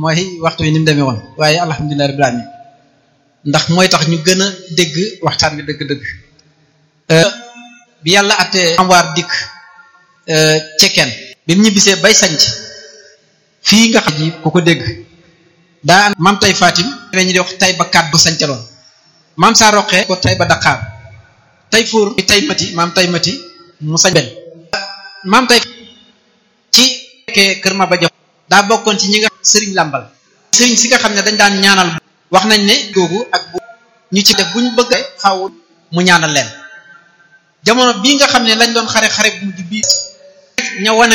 mooy waxtu yi ni mu demee woon waaye alhamdulilah rabbil alamin ndax mooy tax ñu gën a dégg waxtaan bi dëgg-dëgg bi yàlla attee amwaar dikk cekkeen bi mu ñibbisee bay sanc fii nga xam ji ku ko dégg daa maam tay fatim ñu di wax tay ba kaat bu sancaloon maam saa roqee ko tay ba daqaar tay fuur tay mati maam tay mati mu sañ benn maam tay ci fekkee kër ma ba jox daa bokkoon ci ñi nga sëriñ làmbal sëriñ si nga xam ne dañ daan ñaanal wax nañ ne googu ak bu ñu ci def buñ bëgg xaw mu ñaanal leen jamono bii nga xam ne lañ doon xare xare bu mujj bii ña wane